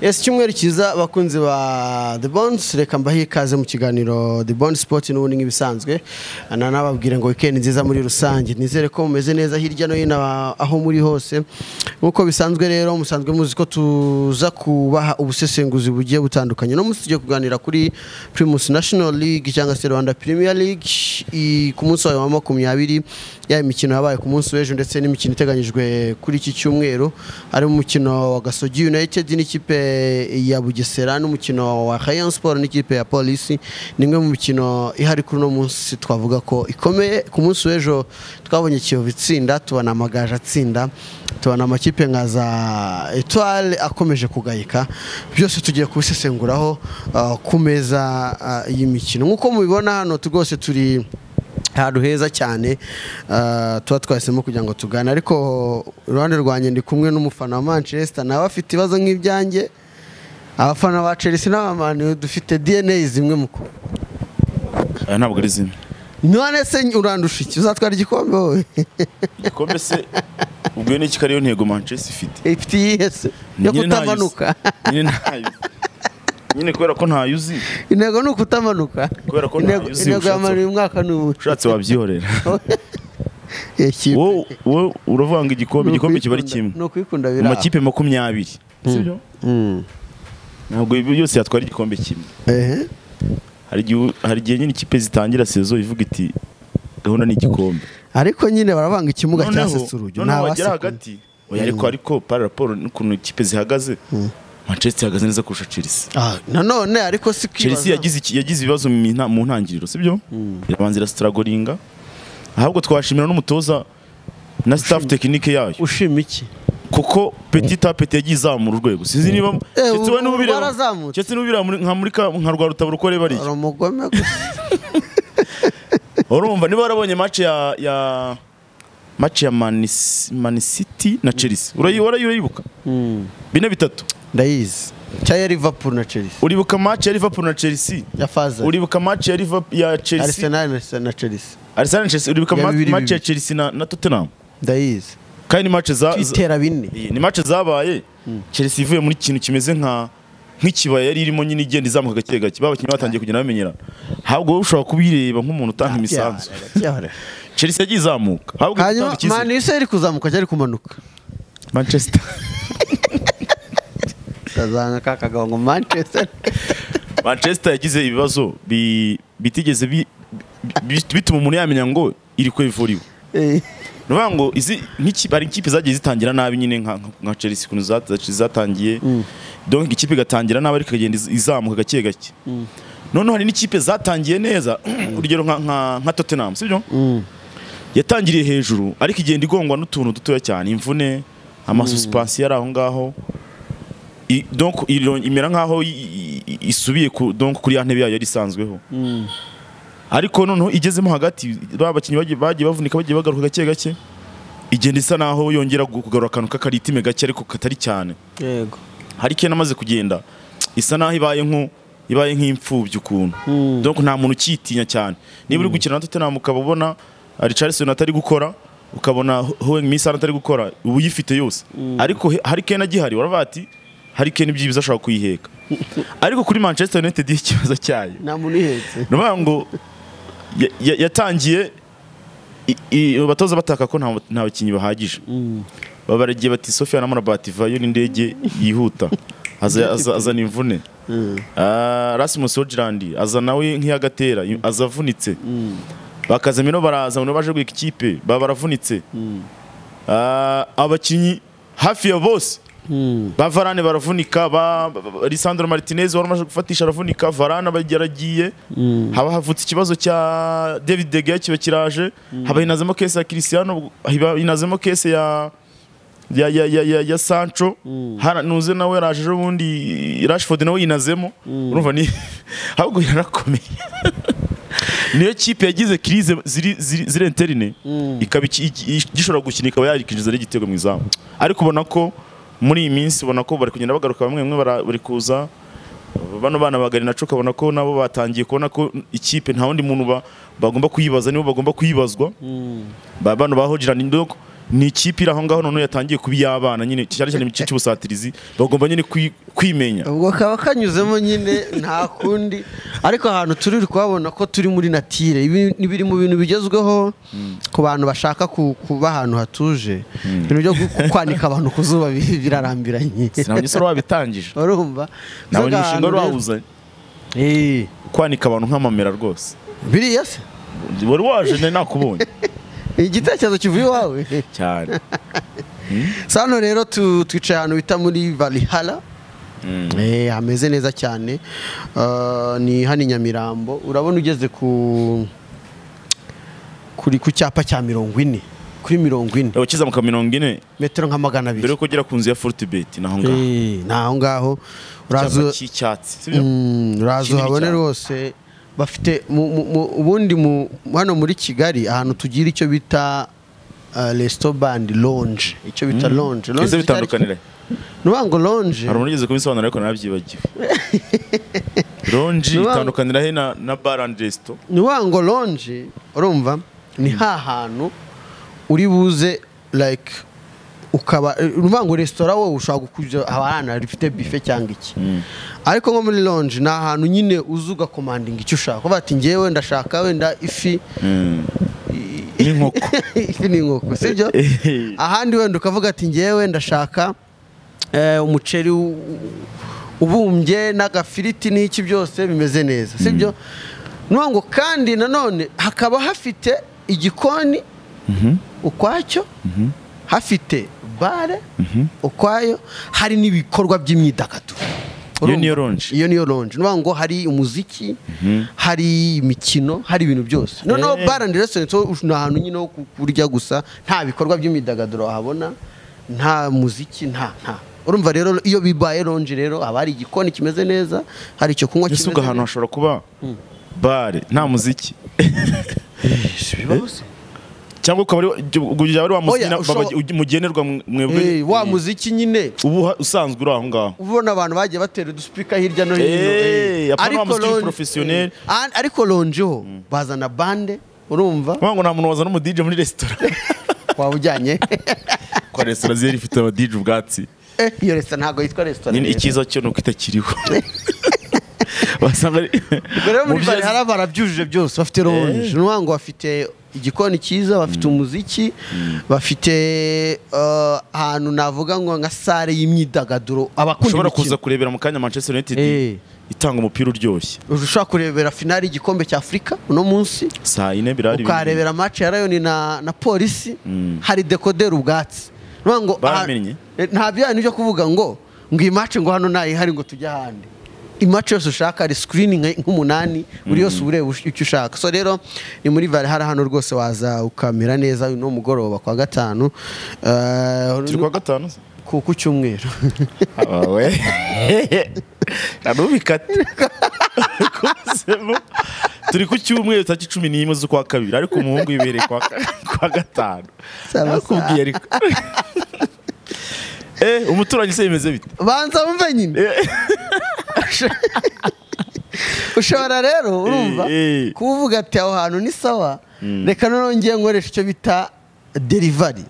ese icyumweru cyiza abakunzi ba the bonds reka mbahe ikaze mu kiganiro the bonds sport n'ubundi nk'ibisanzwe nanababwire ngo weekend nziza muri rusange nizere ko mumeze neza hirya no hino aho muri hose nk'uko bisanzwe rero musanzwe muzi ko tuza kubaha ubusesenguzi bugiye butandukanye no munsi tugiye kuganira kuri primus national league cyangwa se rwanda premier league i- ku munsi wawe wa makumyabiri ya imikino yabaye ku munsi w'ejo ndetse n'imikino iteganyijwe kuri iki cyumweru harimo umukino wa gasogi united n'ikipe ya bugesera n'umukino wa rayon sport n'ikipe ya polisi ni imwe mu mikino ihari kuri uno munsi twavuga ko ikomeye ku munsi w'ejo twabonye kiyovu itsinda tubona amagaju atsinda tubona amakipe nka za etoile akomeje kugayika byose tugiye kubisesenguraho ah, ku meza ah, y'imikino nk'uko mubibona hano tu- rwose turi ahantu heza cyane ah, tuba twahisemo kugira ngo tugane ariko iruhande rwanjye ndi kumwe n'umufana wa manchester nawe afite ibibazo nk'ibyanjye abafana ba chelsea n'abamani dufite dna zimwe mu kuba aya ntabwo ari zimwe none se urandusha iki uzatwara igikombe wowe igikombe se ubwo iyo ni iki ariyo ntego manchester ifite ifite iyihe se yo Nyine ntayo uzi. kutamanuka nyine ntayo uzi. nyine kubera ko ntayo uzi intego ni ukutamanuka Kubera ko intego ntayo uzi intego ya ushatse- mani uyu mwaka ni ubu ushatse wabyihorera Iyo kipe wowe wowe uravanga igikombe ni igikombe kiba ari ukuyikunda- kimwe ni ukuyikunda mu biraha makipe makumyabiri sibyo Mm. ntabwo ibi byose yatwara igikombe kimwe ehe hari igihe hari igihe nyine ikipe zitangira sezo ivuga iti gahunda ni igikombe ariko nyine barabanga ikimuga Noneho- cyasetse urujyo noneho wagera ntabasekuye. hagati oya ariko ariko para raporo n'ukuntu ikipe zihagaze manchester ihagaze neza kurusha chelsea Ah, nanone ariko si kwibaza. chelsea yagize iki- yagize ibibazo mu nta- mu ntangiriro sibyo irabanza irasitaragoringa ahubwo twashimira n'umutoza na staff tekinike yayo ushima iki kuko petit a petit yagiye izamura urwego sinzi niba Eh, Chelsea wowe ubu n'ubireba- barazamutse. Chelsea n'ubireba muri- nka muri ka- nka rwa rutabura uko reba ari hari umugome gusa urumva niba warabonye match ya ya match ya Man Man City na Chelsea urayi warayi urayibuka bine bitatu ndayizi cyangwa ya liverpool na chelsea uribuka match ya Liverpool na Chelsea ya faza uribuka match ya Liverpool ya Chelsea arsenal na- na chelsea Arsenal na Chelsea uribuka Ya ma- bibiri match ya bibiri. Chelsea na, na Tottenham ndayizi kandi ni match za, za twitera bine Iyi, ni match zabaye Chelsea ivuye muri kintu kimeze nka nk'ikibaya yari irimo nyine igenda izamuka gake gake babakinnyi batangiye kugenda bamenyerana ahubwo wowe ushobora kubireba nk'umuntu utanga imisanzu Yahora. Chelsea yagiye izamuka ahubwo hanyuma gutanga icyizere. mani yose yari kuzamuka cyari kumanuka Manchester kazanga ka kagabo ngo manchester Manchester yagize ibibazo bi- bitigeze bi- bi- bituma umuntu yamenya ngo iri ko ivuriwe Eh, ni ukuvuga ngo izi nk'iki- hari ikipe zagiye zitangira nabi nyine nka nka Chelsea ukuntu za- za- zatangiye donc ikipe igatangira nabi ariko ikagenda iz- izamuka gake gake noneho hari n'ikipe zatangiye neza urugero nka- nka nka Tottenham sibyo yatangiriye hejuru ariko igenda igongwa n'utuntu dutoya cyane imvune amasusipansi yari aho ngaho I- donc iro- imera nkaho i- i- i- isubiye ku- donc kuri ya ntebe yayo yari isanzweho ariko noneho igezemo hagati ba bakinnyi bagiye- bagiye bavunika bagiye bagaruka gake gake igenda isa naho yongera gu- kugarura akantu k'akaritime gake ariko katari cyane yego hari ikintu amaze kugenda isa naho ibaye nko ibaye nk'imfubyi ukuntu donc nta muntu ukiyitinya cyane niba uri gukina na Tottenham ukaba ubona Richarlison atari gukora ukabona Heung-min Son atari gukora uba uyifite yose ariko he- Harry Kane agihari waravuga ati Harry Kane ibyiza ashobora kuyiheka ariko kuri Manchester United ikibazo cyayo nta muntu uhetse ni ukuvuga ngo ya- ya- yatangiye i- i- abatoza bataka ko nta- nta bakinnyi bahagije babaragiye bati sofiya na murabati vayo n'indege yihuta aza- aza- azana imvune Ah, rasimusi hojirandi aza nawe nk'iyagatera i- aza avunitse bakazamino baraza abantu baje guheka ikipe baba baravunitse Ah, abakinnyi hafi ya bose ba varane baravunika ba ba- ba- Lisandro Martinez wari umaze gufatisha aravunika varane abageragiye haba havutse ikibazo cya David De Gea kiba kiraje haba hinazemo kese ya Cristiano haba hinazemo kese ya ya ya ya ya, ya Sancho hara nuze nawe yaraje ejo bundi Rashford nawe yinazemo urumva ni ahubwo yarakomeye niyo kipe yagize crise ziri ziri ziri interine ikaba iki- iki- igishobora gukina ikaba yakinjiza ari igitego mu izamu ariko ubona ko muri iyi minsi ubona ko bari kugenda bagaruka bamwe bamwe bara- bari kuza bano bana bagari naco ukabona ko nabo batangiye kubona ko ikipe nta wundi muntu ba- bagomba kuyibaza nibo bagomba kuyibazwa ba- bano bahogirana indogo ni ikipe iri aho ngaho noneho yatangiye kuba iy'abana nyine cyane cyane mu gice cy'ubusatirizi bagomba nyine kwi- kwimenya ubwo kaba kanyuzemo nyine nta kundi ariko ahantu turi uri kuhabona ko turi muri natire ibi ni biri mu bintu bigezweho ku bantu bashaka ku- kuba ahantu hatuje ibintu byo gu- kwanika abantu ku zuba bi- birarambiranye sinabonye se wabitangije urumva Inzoga nabonye umushinga wari ahantu rero- wawuzanye Eh, kwanika abantu nk'amamera rwose biriya se wari waje nari nakubonye igitekerezo kivuye iwawe cyane sa hano rero tu- twicaye ahantu bita muri valihara Mm. Eh, hameze neza cyane Ah, ni hano i nyamirambo urabona ugeze ku kuri ku cyapa cya mirongo ine kuri mirongo ine ukizamuka mirongo ine metero nka magana mbere abiri yuko ugera ku nzu ya forutibeti naho ngaho Eh, ni aho ngaho uraza icyapa cy'icyatsi sibyo? Mm, uraza kinini uhabone cyane. rwose bafite mu- mu- mu- ubundi mu- hano muri kigali ahantu tugira icyo bita ah, resto band longe icyo bita longe Ese bitandukanira nuvuga ngo longe hari umuntu ugeze kubisobanura ariko narabyibagiwe ronji Nuba- itandukanira itandukanira he na bar and resto ni wa ngo lonje urumva ni ha hantu uri buze like ukaba urumva ngo resitora wowe ushobora kujya abana rifite bife cyangwa iki ariko nko muri lonje ni ahantu nyine uza ugakomandinga icyo ushaka kuvuga ati ngewe ndashaka wenda ifi n'inkoko ifi n'inkoko sibyo ahandi wenda ukavuga ati ngewe ndashaka eh, umuceri u- u- ubumbye n'agafiriti n'iki byose bimeze neza sibyo nuvuga ngo kandi nanone hakaba hafite igikoni ukwacyo hafite bare ukwayo hari n'ibikorwa by'imyidagaduro Iyo niyo lounge. iyo niyo lonje nuvuga ngo hari umuziki hari imikino hari ibintu byose noneho Eh. bare and restaurant ho ush- ni ahantu nyine ho ku- kurya gusa nta bikorwa by'imyidagaduro wahabona nta muziki nta nta urumva rero iyo bibaye lonje rero haba hari igikoni kimeze neza hari icyo kunywa ese kimeze ubwo ahantu neza hashobora kuba bare nta muziki Si bibaho se. cyangwa ukaba ari ubwo ujya ari wa muziki Oya, na- ushobora- babagi- mugenerwa mwebwe Eh, wa muziki nyine ubu uha- usanzwe uri aho ngaho ubona abantu bagiye batera udusipika hirya no hino Eh, eh. apana wa muziki lonje- professionnel. eh, an- ariko lonje ho bazana bande urumva Kuvuga ngo nta muntu wazana umudije muri resitora waba ujyanye kwa resitora ziri ifite abadije ubwatsi Eh, iyo resitora ntabwo yitwa resitora nyine rero. icyiza cyo ni uko itakiriho basanga ari Ubwo rero muri Mu bari byiza- hari barabyujuje byose bafite ronje ni ukuvuga ngo bafite igikoni cyiza bafite umuziki bafite eh, ahantu navuga ngo nka sare y'imyidagaduro abakunda ushobora imikino. kuza kurebera mu kanya manchester united Eh. itanga umupira uryoshye ushobora kurebera finali y'igikombe cya afurika uno munsi saa yine birari ukarebera match ya Lion na na polisi hari dekodera ubwatsi Nuvuga ngo Baramenye? ah, eh, nta byanyu byo kuvuga ngo ngo iyi match ngo hano nayihari ngo tujye ahandi imace yose ushaka hari screening nk'umunani buri yose uba ureba icyo ushaka so rero ni muri vale hari hano rwose waza ukamera neza uyu ni umugoroba kwa gatanu eh, turi kwa gatanu se? ku ku cyumweru Ah, we nubikate turi ku cyumweru tariki cumi n'imwe z'ukwa kabiri ariko umuhungu yibereye kwa, kwa gatanu Sawa, nakubwiye ariko eh umuturanyi se bimeze bite banza wumve nyine ushobora rero urumva eh. kuba uvuga ati aho hantu ni sawa reka noneho ngiye nkoresha icyo bita derivari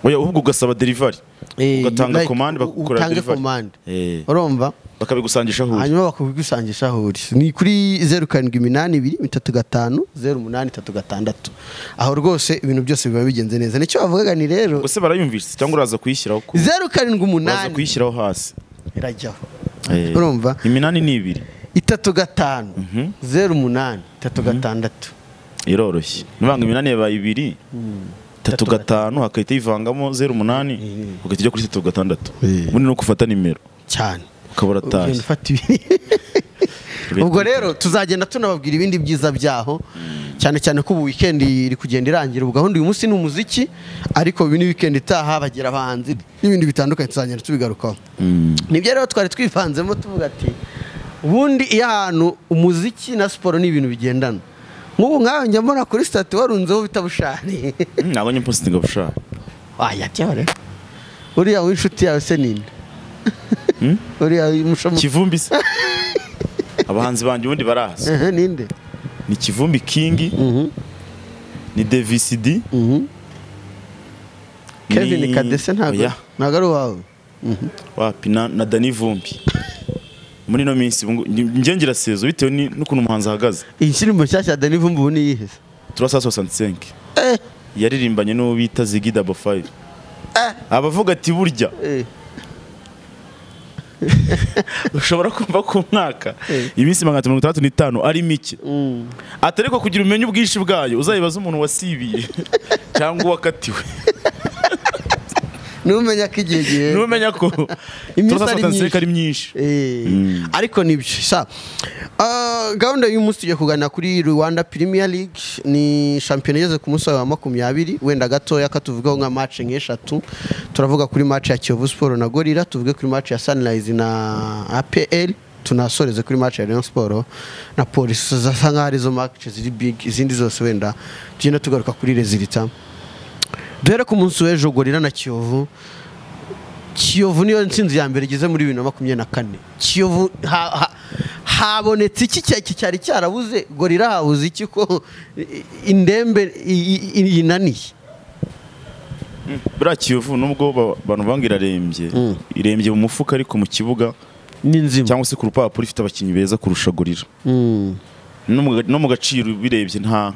oya ahubwo ugasaba delivery ugatanga komande bakagukorera utange delivery komande Eh. urumva bakabigusangisha aho uri hanyuma bakabigusangisha aho uri ni kuri zeru karindwi iminani ibiri bitatu gatanu zeru umunani itatu gatandatu aho rwose ibintu byose biba bigenze neza nicyo bavugaga ni rero ubwo se barayumvise cyangwa uraza kuyishyiraho ku zeru karindwi uraza umunani kuyishyiraho hasi irajyaho Eh. urumva iminani ni ibiri itatu gatanu zeru umunani itatu gatandatu iroroshye nubanga iminani yabaye ibiri itatu gatanu hagahita yivangamo zeru umunani ugahita ujya kuri itatu gatandatu Eh. ubundi ni uko ufata nimero cyane ukaba uratashye Ugenda ufata ibiri ubwo rero tuzagenda tunababwira ibindi byiza byaho cyane cyane ko ubu weekend iri kugenda irangira ubu gahunda uyu munsi ni umuziki ariko ibi ni weekend itaha bagira abahanzi n'ibindi bitandukanye tuzagenda tubigarukaho nibyo rero twari twivanzemo tuvuga ati ubundi iyo ahantu umuziki na siporo ni ibintu bigendana nk'ubu nkawe njya mbona kuri sitati warunzeho bitabushari Mm, ntabwo njya mpositinga bushaka wayajyaho rero uriya w'inshuti yawe se ninde uriya mushomo kivumbi se abahanzi banjye ubundi baraza Ehe, ninde ni kivumbi kingi ni devisidi kevin kadese ntabwo oya. ntabwo ari uwawe wapi na na dani vumbi muri ino minsi ubu ngu- njye ngira sezo bitewe ni- n'ukuntu umuhanzi ahagaze iyi ndirimbo nshyashya dani vumbi ubu niyiheze turasa 65 Eh, yaririmbanye n'uwo bita zigi dabo 5 abavuga ati burya eh. ushobora kumva ku mwaka Eh. iminsi magana atatu mirongo itandatu n'itanu ari mike Mm. atari ko kugira umenye ubwinshi bwayo uzayibaze umuntu wasibiye cyangwa uwakatiwe numenya ko igihe gihe numenya ko Iminsi turasa ari 65 ari myinshi. myinshi Eh, Mm. ariko nibyo sa Ah, gahunda y'uyu munsi tugiye kuganira kuri rwanda premier league ni shampiyona igeze ku munsi wa makumyabiri wenda gatoya katuvugaho nka match nk'eshatu turavuga kuri match ya kiyovu sport na gorira tuvuge kuri match ya sunrise na apl tunasoreze kuri match ya rayon sport na polisi zasa nkaho arizo match ziri big izindi zose wenda tugenda tugaruka kuri resulta duhere ku munsi w'ejo gorira na kiyovu kiyovu niyo ntsinzi ya mbere igeze muri bibiri na makumyabiri na kane kiyovu ha- ha- habonetse iki cya- iki cyari cyarabuze gorira habuze iki ko i- indembe i- i- yinaniye buriya kiyovu nubwo ba- abantu banga irarembye Mm. irembye mu mufuka ariko mu kibuga ni nzima cyangwa se ku rupapuro ifite abakinnyi beza kurusha gorira Mm. no mu- no mu gaciro birebye nta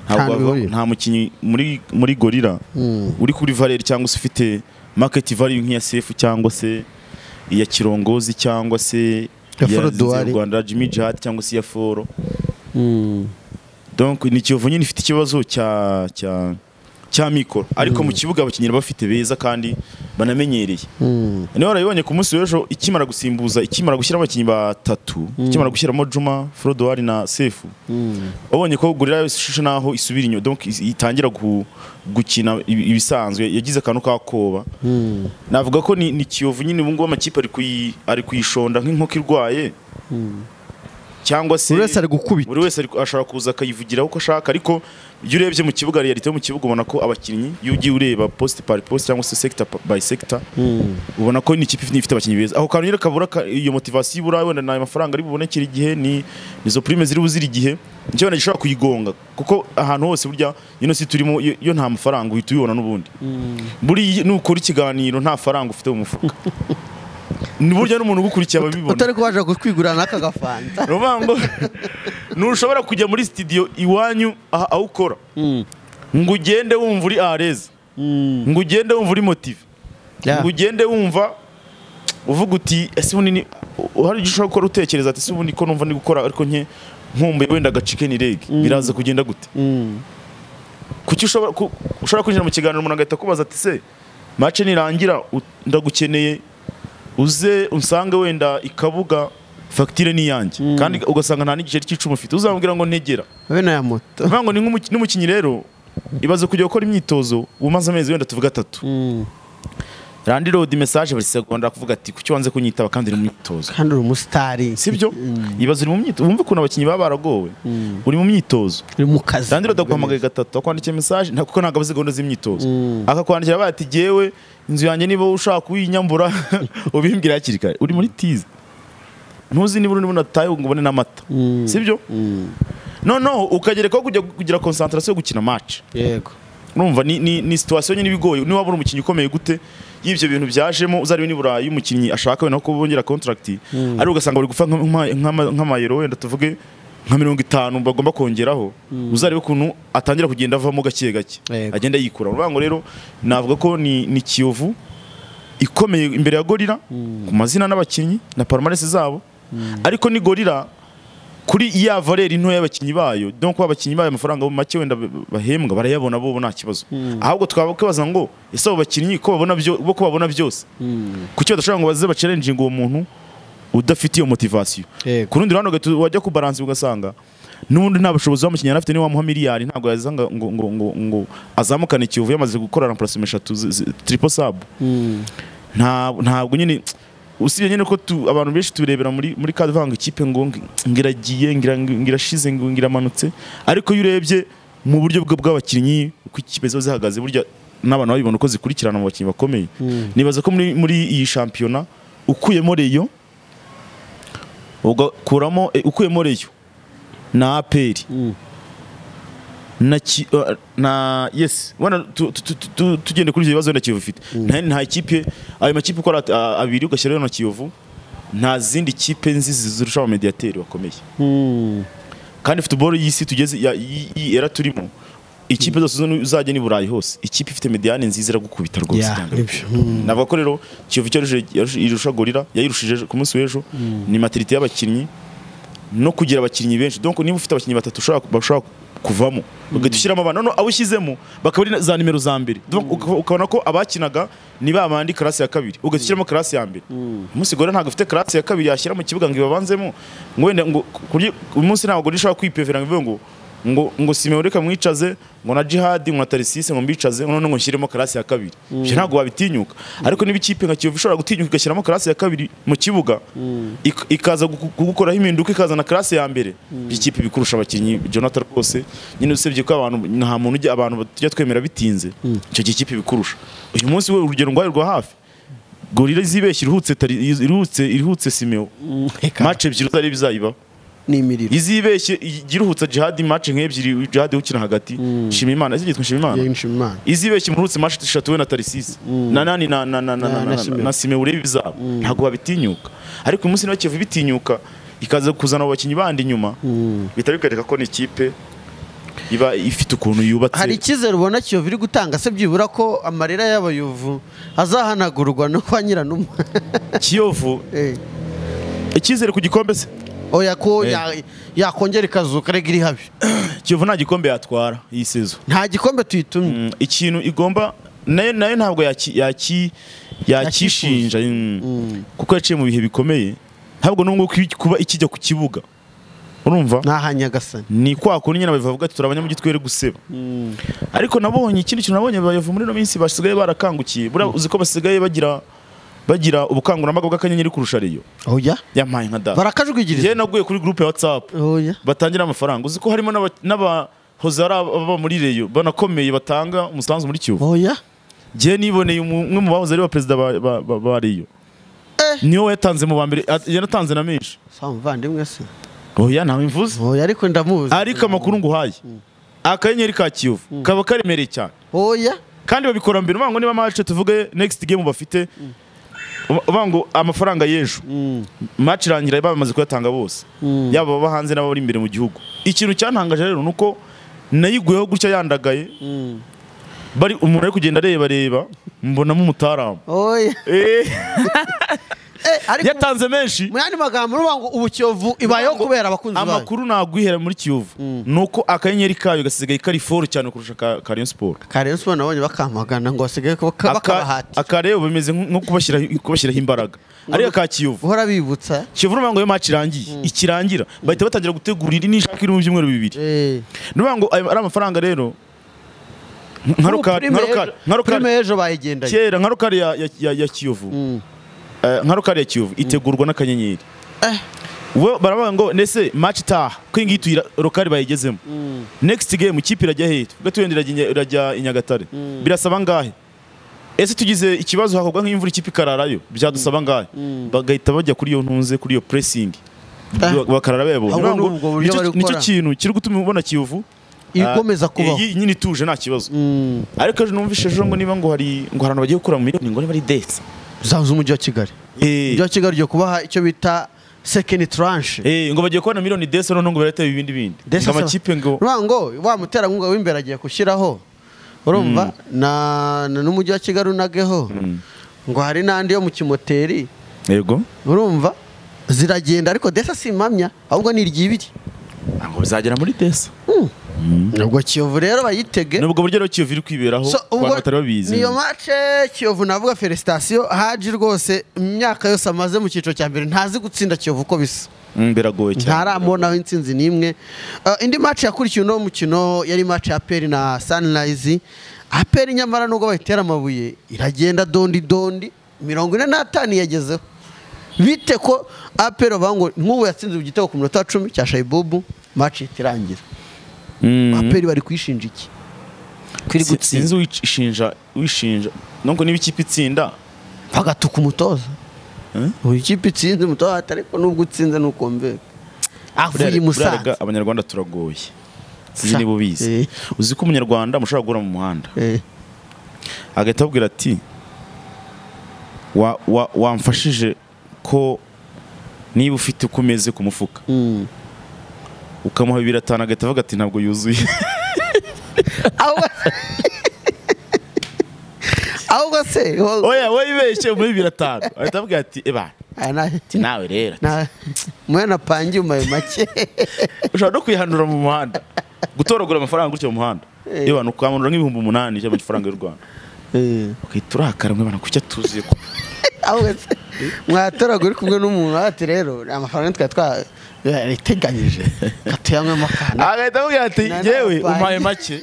ntabwo Ntabwo wava- bihuriye. nta mukinnyi muri muri gorira Mm. uri kuri valeri cyangwa se ufite market value nk'iya sefu cyangwa se iya kirongozi cyangwa se Ya iya Foro Zinzi y'u Duwari. rwanda jimmy jihad cyangwa se iya foro Mm. donc ni kiyovu nyine ifite ikibazo cya cya cya mikoro ariko mu kibuga abakinnyi bafite beza kandi banamenyereye Mm. niba warabibonye ku munsi w'ejo ikimara gusimbuza ikimara gushyiramo abakinnyi batatu ikimara gushyiramo juma forodowari na sefu Mm. wabonye ko gorira ishusho naho isubira inyuma donc is- itangira gu- gukina ibi- ibisanzwe yagize akantu k'akoba Mm. navuga ko ni, ni kiyovu nyine ubu ngubu amakipe ari kuyi- ari kuyishonda nk'inkoko irwaye cyangwa se buri wese ari gukubita buri wese ari- ashobora kuza akayivugiraho uko ashaka ariko iyo urebye mu kibuga realite yo mu kibuga ubona ko abakinnyi iyo ugiye ureba post par post cyangwa se sector by sector Mm. ubona ko ni ikipe ifite ifite abakinnyi beza aho kantu nyine kabura ka- iyo motivasiyo ibura wenda nayo mafaranga ari bubonekere igihe ni izo prime ziri buzira igihe nicyo wenda gishobora kuyigonga kuko ahantu hose burya ino si turimo iyo iyo nta mafaranga uhita uyibona n'ubundi buri nukora ikiganiro nta faranga ufite mu mufuka ni burya n'umuntu ugukurikiye ababibona utari kubasha kutwigurira n'aka gafanta ni ukuvuga ngo ntushobora kujya muri sitidiyo iwanyu aha aho ukora Mm. ngo ugende wumva uri areza Mm. ngo ugende wumva uri motive Yeah. ngo ugende wumva uvuga uti ese ubundi ni u- hari icyo ushobora gukora utekereza ati ese ubundi ko numva ndi gukora ariko nke nkumbuye wenda agacike ni rege biraza kugenda gute Mm. kuki ushobora ku- ushobora kwinjira mu kiganiro umuntu agahita akubaza ati se mace nirangira u- ndagukeneye uze unsange wenda ikabuga fagitire ni iyanjye kandi ugasanga nta n'igiceri cy'icumi ufite uzamubwira ngo ntegera Be na ya moto bivuga ngo ni nk'umuki- n'umukinnyi rero ibaze kujya gukora imyitozo umaze amezi wenda tuvuga atatu Mm. randi rodi mesaje buri segonda akavuga ati kuki wanze kunyitaba kandi uri mu myitozo kandi uri umusitari sibyo ibaze uri mu myitozo wumve ukuntu abakinnyi baba baragowe Mm. uri mu myitozo uri mu kazi randi rodi aguhamagaye gatatu akwandikiye mesaje nta- kuko ntabwo abazi gahunda z'imyitozo Mm. akakwandikira abaye ati gewe inzu yanjye niba ushaka kuyinyambura ubimbwira hakiri kare uri muri tize ntuzi niba urimo unataye ngo ubone n'amata Mm. sibyo Mm. noneho ukagerekaho kujya kugira konsantarasiyo yo gukina match yego urumva ni, ni, ni situation nyine ibigoye niba wabura umukinnyi ukomeye gute y'ibyo bintu byajemo uzarebe nibura iyo umukinnyi ashaka wenda ko bongera contract Mm. ariko ugasanga bari gufa nka- nka- nka- nk'amayero wenda tuvuge nka mirongo itanu bagomba kongeraho uzarebe ukuntu atangira kugenda avamo gake gake Yego. agenda yikura uruvanga ngo rero navuga ko ni, ni kiyovu ikomeye imbere ya gorira ku mazina n'abakinnyi na palmarès zabo ariko ni gorira kuri ya valeri ntoya y'abakinnyi bayo donc abakinnyi bayo amafaranga bo make wenda bahembwa barayabona bo nta kibazo ahubwo twabakibaza ngo ese abo bakinnyi ko babona byo bo ko babona byose kuki badashobora ngo baze bacalenjinga uwo muntu udafite iyo motivasiyo Yego. ku rundi ruhande ugahita wajya ku baransi ugasanga n'ubundi nta bushobozi w'umukinnyi yari afite niba wamuha miliyari ntabwo yazanga ngo ngo ngo ngo azamukane kiyovu yamaze gukora ramparasime eshatu zi- zi- triple sabu nta- ntabwo nyine usibye nyine ko tu- abantu benshi tubirebera muri muri kavanga ikipe ngo ngi- ngiragiye ngira- ngirashize ngo ngiramanutse ariko iyo urebye mu buryo bwe bw'abakinnyi uko ikipe ziba zihagaze burya n'abantu babibona uko zikurikirana mu bakinnyi bakomeye Mm. nibaza ko muri, muri iyi shampiyona ukuyemo reyo ugakuramo eh, ukuyemo reyo na aperi na ki- uh, na yes wana tu- tu- tu- tu- tugende kuri ibyo bibazo na Kiyovu ifite nta nta ikipe ayo makipe ukora at- a- abiri ugashyiraho na Kiyovu nta zindi kipe nzi zirusha abamediateri bakomeye kandi football y'isi tugeze ya- y'i- y'i era turimo ikipe zose uzo- uzajya ni Burayi hose ikipe ifite mediane nziza iragukubita rwose Yeah, cyangwa nibyo. Mm. navuga ko rero Kiyovu cyarushe yarushe- irusha Gorira yayirushije ejo- ku munsi w'ejo ni maturité y'abakinnyi no kugira abakinnyi benshi donc niba ufite abakinnyi batatu ushobora bashobora kuvamo ugahita ushyiramo abana noneho abo ushyizemo bakaba ari za nimero za mbere Donc uka- ukabona ko abakinaga ni ba bandi karasi ya kabiri ugahita ushyiramo karasi ya mbere umunsi gore ntabwo afite karasi ya kabiri yashyira mu kibuga ngo ibabanzemo ngo wenda ngo kurya uyu munsi ntabwo gore ishobora kwipevera ngo ivuge ngo ngo ngo simeon reka mwicaze ngo na jihadi ngo na tarisisi ngo mbicaze ngo noneho ngo nshyiremo karasi ya kabiri ibyo ntabwo wabitinyuka ariko niba ikipe nka kiyovu ishobora gutinyuka igashyiramo karasi ya kabiri mu kibuga ik- ikaza guku- kugukoraho impinduka ikazana karasi ya mbere ikipe bikurusha abakinnyi jonathan rwose nyine usibye ko abantu nta muntu ujya abantu tujya twemera bitinze icyo gihe ikipe bikurusha uyu munsi we urugero rwari rwa hafi gorira izibeshye iruhutse Tari- iruhutse iruhutse simeo match ebyiri zari bizayibaho n'imiriro izibeshye iruhutsa jihadi match nk'ebyiri jihadi ukina hagati shima imana izi yitwa shima imana y'inshimimana izibeshye murutse match eshatu we na tarisisi na nani na na na na Na- na- na na Simeo. na sime urebe izabo ntabwo babitinyuka ariko uyu munsi niba kiyovu bitinyuka ikaza kuzana abo bakinnyi bandi inyuma bihita bikareka ko ni ikipe iba ifite ukuntu yubatse hari icyizere ubona kiyovu iri gutanga se byibura ko amarira y'abayovu azahanagurwa no kwa nyiranuma kiyovu Eh. icyizere ku gikombe se oya ko Eh. ya- yakongera ikazuka rega iri habi kiyovu nta gikombe yatwara iyi sezo nta gikombe tuyitumye Mm, ikintu igomba nayo nayo ntabwo yaki- yaki- yakishinja mm, kuko yaciye mu bihe bikomeye ntabwo n'ubwo kuba ikijya ku kibuga urumva ni aha nyagasani ni kwa kundi nyine babivuga ati turabanya mu gitwere guseba ariko nabonye ikindi kintu nabonye bayovu muri ino minsi basigaye barakangukiye buriya uzi ko basigaye bagira bagira ubukangurambaga bw'akanyenyeri kurusha reyo oya yampaye nka data njyewe barakajwigiriza naguye kuri gurupe ya watsapu oya batangira amafaranga uzi ko harimo n'aba- n'abahoze ari ababa muri reyo banakomeye batanga umusanzu muri kiyovu oya njyewe niboneye umu- umwe mu bahoze ari ba perezida ba- ba- ba ba reyo niwe yatanze mu ba mbere at- yanatanze na menshi si umuvandimwe se oya ntawe mvuze oya ariko ndamuzi ariko amakuru nguhaye akanyenyeri ka kiyovu kaba karemereye cyane oya kandi babikora mbere uvuga ngo niba match tuvuge next game bafite uvuga ngo amafaranga y'ejo match irangira bamaze kuyatanga bose yaba ababa hanze n'abari imbere mu gihugu ikintu cyantangaje rero ni uko nayiguyeho gutya yandagaye bari umuntu ari kugenda areba reba mbonamo umutaramu oya Eh, ariko yatanze menshi mu yandi magambo uruvuga ngo ubu kiyovu ibayeho kubera abakunzi bayo amakuru nagwihera muri kiyovu ni uko akanyenyeri kayo gasigaye kari foro cyane kurusha ka- ka rayon siporo kare siporo nabonye bakamagana ngo basigaye baka- bakabahati akareba bimeze nko kubashyira- kubashyiraho imbaraga ariko ka kiyovu guhora bibutsa kiyovu n'uvuga ngo iyo match irangiye ikirangira bahita batangira gutegura indi n'ishaka iri mu byumweru bibiri Eh. n'uvuga ngo ayo ari amafaranga rero nka Ubu rokari prime nka rokari ejo- nka rokari prime ejo bayigendanye kera nka rokari ya- ya- ya- ya kiyovu Eh, nka rokari ya kiyovu itegurwa n'akanyenyeri Eh. we baravuga ngo nese match itaha ko iyi ngiyi tuyira rokari bayigezemo next game ikipe irajya hehe tuvuge tuyenda irajya Inya- irajya i nyagatare birasaba angahe ese tugize ikibazo hakorwa nk'imvura ikipe ikararayo byadusaba angahe bagahita bajya kuri iyo ntunze kuri iyo pressing Ah. bakarara bebo Ahubwo ni ubwo buryo bari nicyo gukora. kintu kiri gutuma ubona kiyovu ikomeza ah, kubaho iyi nyine ituje nta kibazo Mm. ariko ejo numvise ejo ngo niba ngo hari ngo hari abantu bagiye gukura mu miliyoni ngo niba ari detse za z'umujyi wa kigali umujyi wa kigali ugiye kubaha icyo bita second tranche Eh, ngo bagiye kubona miliyoni detse noneho ngo barete ibindi bindi Detse ngo asaba- amakipe ngo Urumva ngo wa muterankunga w'imbere agiye gushyiraho urumva na na- n'umujyi wa kigali unageho ngo hari n'andi yo mu kimoteri yego urumva ziragenda ariko desa si impamya ahubwo ni iryibiri ntabwo bizagera muri desa ubwo kiyovu rero bayitege ni ubwo buryo rero kiyovu iri kwiberaho So, ku bantu batari babizi niyo mace kiyovu navuga felicitation haji rwose imyaka yose amaze mu cyiciro cya mbere ntazi gutsinda kiyovu uko bisa Mm, biragoye cyane ntaramubonaho insinzi n'imwe Uh, indi mace yakurikiwe uno mukino yari mace ya peri na sunrise aperi nyamara nubwo bayitera amabuye iragenda dondi dondi mirongo ine n'atanu yagezeho bite ko aperi bavuga ngo nk'ubu yatsinze ku gitego ku minota wa cumi cya shayibubu mace ihita irangira Mm. aperi bari kwishinja iki kwiri Si- gutsinda sinzi wishinja wishinja nubwo niba ikipe itsinda bagatuka umutoza Eh? ubu ikipe itsinze umutoza ati ariko nubwo utsinze nuko mbega avuye i buriya- buriya musanze ga- abanyarwanda turagoye sinzi niba ubizi Eh. uzi ko umunyarwanda mushobora guhura mu muhanda Eh, agahita abwira ati "Wa- wa- wamfashije ko niba ufite uko umeze ku mufuka mm. ukamuha bibiri atanu agahita avuga ati ntabwo yuzuye Ahubwo- ahubwo se wo- oya wibeshye muri bibiri atanu ahita avuga ati eba Ah, na- ati nawe rero na- mwana pangiye umaye make ushobora no kwihanura mu muhanda gutoragura amafaranga gutyo mu muhanda Eh. yewe ukamanura nk'ibihumbi umunani by'amafaranga y'u rwanda Eh, ugahita urakara mwe bana kucya tuzi ko ahubwo se mwatoraga uri kumwe n'umuntu ati rero amafaranga twari twariteganyije tuyanywe akana agahita avuga ati Na- yewe na- umpaye make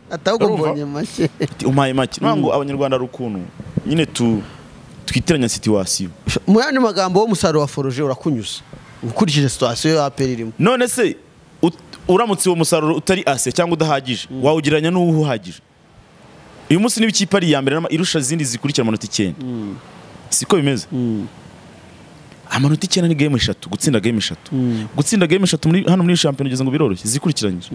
atahubwo Urumva? mbonye make Ati, umpaye make niyo ngo abanyarwanda ari ukuntu nyine tu twitiranya situwasiyo mu yandi magambo w'umusaruro wa foruje urakunyuza ukurikije situwasiyo y'aperi irimo none se ut- uramutse uwo musaruro utari ase cyangwa udahagije wawugereranya n'uwo uhagije uyu munsi niba ikipe ari iya mbere n'ama- irusha izindi zikurikira amanota icyenda siko bimeze amanota icyenda ni game eshatu gutsinda game eshatu gutsinda game eshatu muri- hano muri shampiyona ugeze ngo biroroshye zikurikiranyije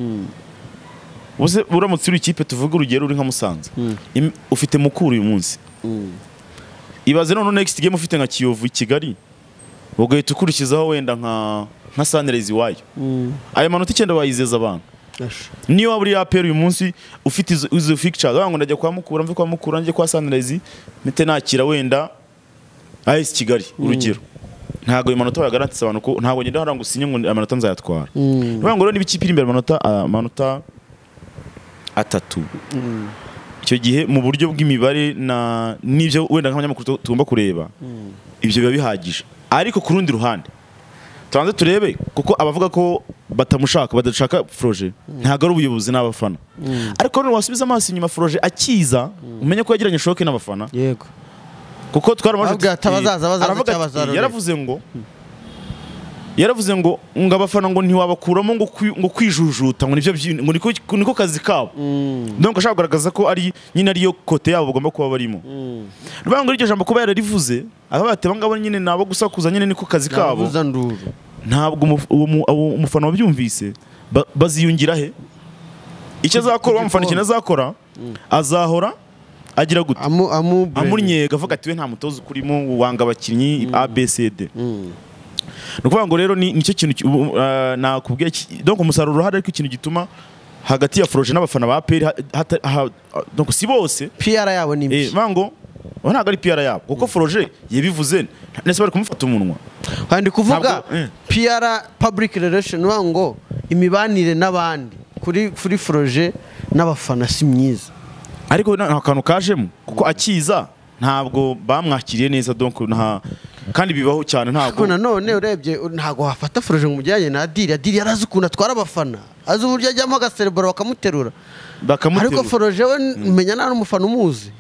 Ubuze uramutse uri ikipe tuvuge urugero uri nka Musanze im- ufite mukuru uyu munsi ibaze none next game ufite nka Kiyovu i Kigali ugahita ukurikizaho wenda nka nka Sunrise iwayo aya manota icyenda wayizeza abantu niyo waba uri yapera uyu munsi ufite izo- izo fixtures wagira ngo ndajya kwa mukura mve kwa mukura njye kwa Sunrise mpite nakira wenda AS Kigali urugero ntabwo ayo manota wayagarantse abantu ko ntabwo ngenda hariya ngo usinye ngo amanota nzayatwara niyo ngo rero niba ikipe iri imbere amanota amanota atatu icyo gihe mu buryo bw'imibare na n'ibyo wenda nk'abanyamakuru tu- tugomba kureba ibyo biba bihagije ariko ku rundi ruhande tubanze turebe kuko abavuga ko batamushaka badashaka Froje ntabwo ari ubuyobozi n'abafana ariko none wasubiza amaso inyuma Froje akiza umenye ko yagiranye shoke n'abafana yego kuko twaramaze Aravuga ati, "Abazaza, abazaza, aravuga icyo ati, abazarore." yaravuze ngo yaravuze ngo ngo abafana ngo ntiwabakuramo ngo kwi- ngo kwijujuta ngo nibyo byi- ngo niko niko kazi kabo donc ashaka kugaragaza ko ari nyine ariyo kote yabo bagomba kuba barimo rubanga ngo iryo jambo kuba yararivuze abavuga ati abangabo nyine nabo gusakuza nyine niko kazi kabo nabuza nduru ntabwo umuf- uwo mu- uwo umufana wabyumvise ba- baziyungira he icyo azakora ku uwo mufana ikintu gikombe. azakora azahora agira gute amu amu amunyega avuga ati we nta mutoza ukurimo wanga abakinnyi abcd Mm. ni ukuvuga ngo rero ni- nicyo kintu ki- ubu- uh, nakubwiye ki- donc umusaruro urahari ariko ikintu gituma hagati ya foroje n'abafana ba peri donc si bose PR yabo ni eh, mbi bivuga ngo ubu ntabwo ari piyara yabo kuko foroje yabivuze ndetse bari kumufata umunwa kandi kuvuga Ntabwo- eh. PR public relation bavuga ngo imibanire n'abandi kuri kuri foruje n'abafana si myiza ariko na- nta kantu kajemo kuko akiza ntabwo bamwakiriye neza donc nta kandi bibaho cyane ariko ntabwo nanone urebye ntabwo wafata foruje ngo umujyanye na diri diri yarazi ukuntu atwara abafana azi uburyo ajyamo agaserebura bakamuterura ariko bakamuterura foruje we umenya nta n'umufana umuzi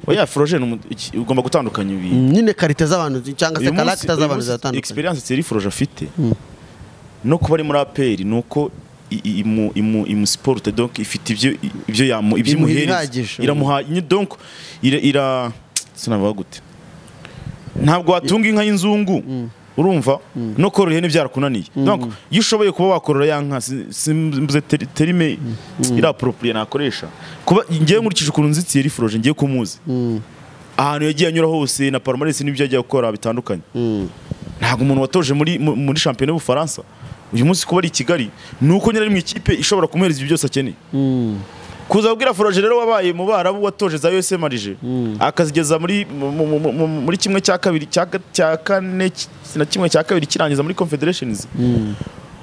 oya foroje ni umu- iki- ugomba gutandukanya ibintu nyine karite z'abantu zi- cyangwa se uyu munsi karagita uyu z'abantu munsi ziratandukanye experience Thierry Froge afite no kuba ari muri aperi ni uko i- i- imu- imu- imusiporute donc ifite ibyo ibyo yamu ibyo Imuha imuhereza. ibihagije. iramuha ni- donc ira ira sinavuga gute ntabwo watunga inka y'inzungu urumva no korora ihene byarakunaniye donc iyo ushoboye kuba wakorora ya nka si- simvuze teri- terime iraporopriye nakoresha kuba ngewe nkurikije ukuntu nzi Thierry Froge ngiye kumuzi ahantu yagiye anyura hose na Palmarès n'ibyo yagiye gukora bitandukanye Mm. ntabwo umuntu watoje muri mu- muri shampiyona y'ubufaransa uyu munsi kuba ari i kigali ni uko nyine ari mu ikipe ishobora kumuhereza ibyo byose akeneye Mm. kuza kubwira foroje rero wabaye mu barabu watoje za usm arije akazigeza muri mu- mu- mu- mu- muri kimwe cya kabiri cya ga- cya kane ki- na kimwe cya kabiri kirangiza muri confederations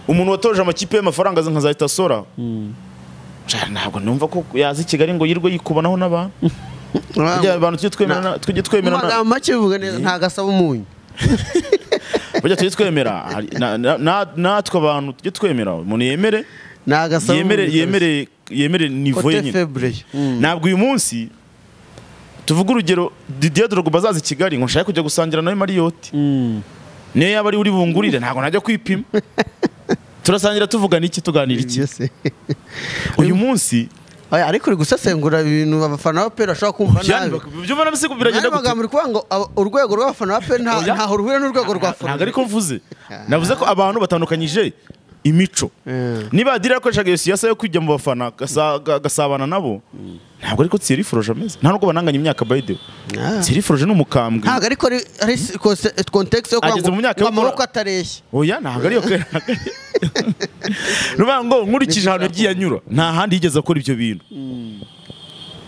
umuntu watoje amakipe y'amafaranga nka za itasora ntabwo numva ko yaza i kigali ngo yirwe yikubonaho n'abantu Burya abantu tujye twemerana tujye twemerana amagambo make bivuga neza ntagasaba umunyu burya tujye twemera hari- na- na- na- natwe abantu tujye twemera umuntu yemere ntagasaba yemere yemere yemere nivo ye kote nyine febure ntabwo uyu munsi tuvuga urugero Didier Drogba azaza i Kigali ngo nshake kujya gusangira nawe Marriott niyo yaba ari uri bungurire ntabwo najya kwipima turasangira tuvugana iki tuganira iki Ibyo se. uyu munsi Oya, ariko uri gusesengura ibintu abafana ba peri bashobora kumva nabi byumva n'amasigo biragenda Aya gute magambo uri kuvuga ngo abo- urwego rw'abafana ba peri nta- Oya. ntaho ruhura n'urwego rwa ntabwo foruje ariko mvuze navuze ko abantu batandukanyije imico Eh. niba adiri yakoreshaga iyo siyasa yo kujya mu bafana agasa- aga- agasabana nabo ntabwo ariko Thierry Froge ameze nta nubwo bananganya imyaka by the way Ah. Thierry Froge ni umukambwe ntabwo ariko ari ari si- konse- context yo Ageze mu myaka ngo yo gukora- amaboko atareshya oya ntabwo ariyo kera nuvuga ngo nkurikije ahantu yagiye anyura nta handi yigeze akora ibyo bintu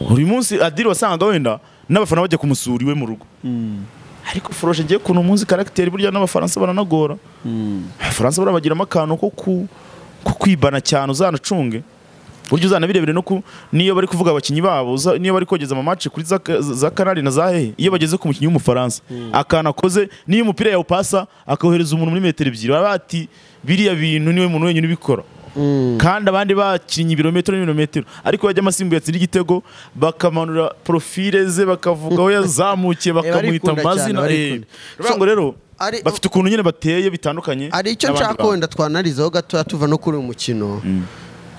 buri munsi adiri wasangaga wenda n'abafana bajya kumusura iwe mu rugo ariko Froge ngiye ukuntu umunsi karagiteri burya n'abafaransa baranagora abafaransa barabagiramo akantu ko ku- ko kwibana cyane uzanacunge burya uzanabirebere no ku niyo bari kuvuga abakinnyi babo uza- niyo bari kogeza amamace kuri za, za kanari na za hehe iyo bageze ku mukinnyi w'umufaransa akantu akoze niyo umupira yawupasa akohereza umuntu muri metero ebyiri baba bati biriya bintu niwe muntu wenyine ubikora kandi abandi bakinnye ibirometero n'ibirometero ariko yajya amasimbuye atsinda igitego bakamanura profile ze bakavuga aho yazamukiye bakamuhita barikunda cyane, amazina barikunda. urabona ngo So, rero ari- bafite ukuntu nyine bateye bitandukanye hari icyo n'abandi nshaka bantu. wenda twanarizaho gatoya tuva no kuri uyu mukino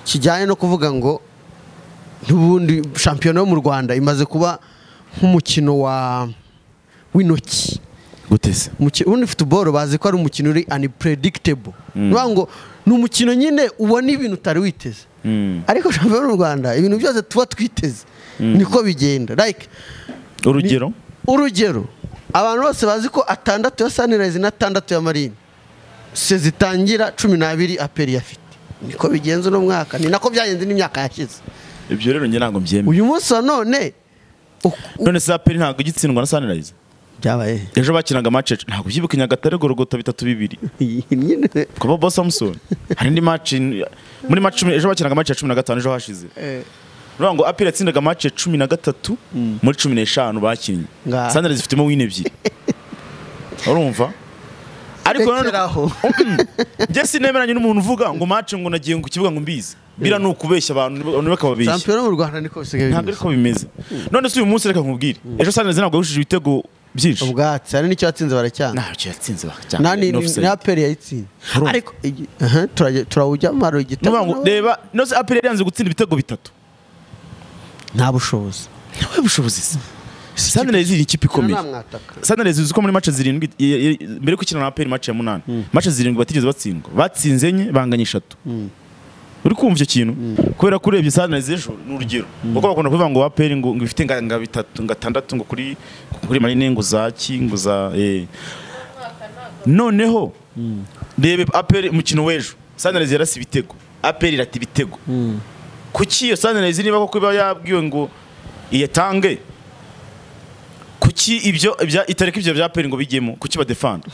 kijyanye no kuvuga ngo n'ubundi shampiyona yo mu rwanda imaze kuba nk'umukino wa w'intoki guteze Umuki- ubundi futuboro bazi ko ari umukino uri unpredictable ni ukuvuga ngo ni umukino nyine ubona ibintu utari witeze ariko shampiyona y'u rwanda ibintu byose tuba twiteze niko bigenda like urugero urugero abantu bose bazi ko atandatu ya sanirayizi n'atandatu ya marine se zitangira cumi n'abiri aperi afite niko bigenza uno mwaka ni nako byagenze n'imyaka yashize ibyo rero njye ntabwo mbyemeye uyu munsi wa none uku- u- none se aperi ntabwo igitsindwa na sunrise byabaye ejo bakinaga match ntabwo byibuka nyagatare gorogota bitatu bibiri nyine kuba bo samusoni hari indi match muri match cumi- ejo bakinaga match ya cumi na gatanu ejo hashize Eh, urabona ngo aperi yatsindaga match ya cumi na gatatu muri cumi n'eshanu bakinnye Nga. sunrise ifitemo win ebyiri urumva ariko none Rekeraho. njye sinemeranye n'umuntu uvuga ngo match ngo nagiye ku kibuga ngo mbizi bira ni ukubeshya abantu niba akababeshya shampiyona yo mu rwanda niko bisigaye ntabwo bimeze ariko bimeze none se uyu munsi reka nkubwire ejo sanirezi ntabwo yahushije ibitego byinshi ubwatsi hari n'icyo yatsinze baracyana ntacyo yatsinze bakajyana nani ni offside. ni aperi yayitsinze Urumva. ariko igi- aha, turajya- turawujyamo hari Nuvuga igitabo ngo reba nose aperi yari yanze gutsinda ibitego bitatu nta bushobozi ntawe bushobozi se sanirezi ni ikipe ikomeye mwataka sanirezi uzi ko muri mace zirindwi i- i- mbere yo gukina na aperi mace ya munani mace zirindwi batigeze batsindwa batsinze enye banganya eshatu uri kumva icyo kintu kubera ko urebye sanirezi ejo ni urugero kuko bakunda kuvuga ngo aperi ngo ngo ifite nga nga bitatu nga atandatu ngo kuri kuri marine ngo za ki ngo za eh. noneho rebe aperi umukino w'ejo sanirezi yarasa ibitego aperi irata ibitego kuki iyo sanirezi niba koko iba yabwiwe ngo iyatange kuki ibyo ibya- itareka ibyo bya aperi ngo bijyemo kuki badefanda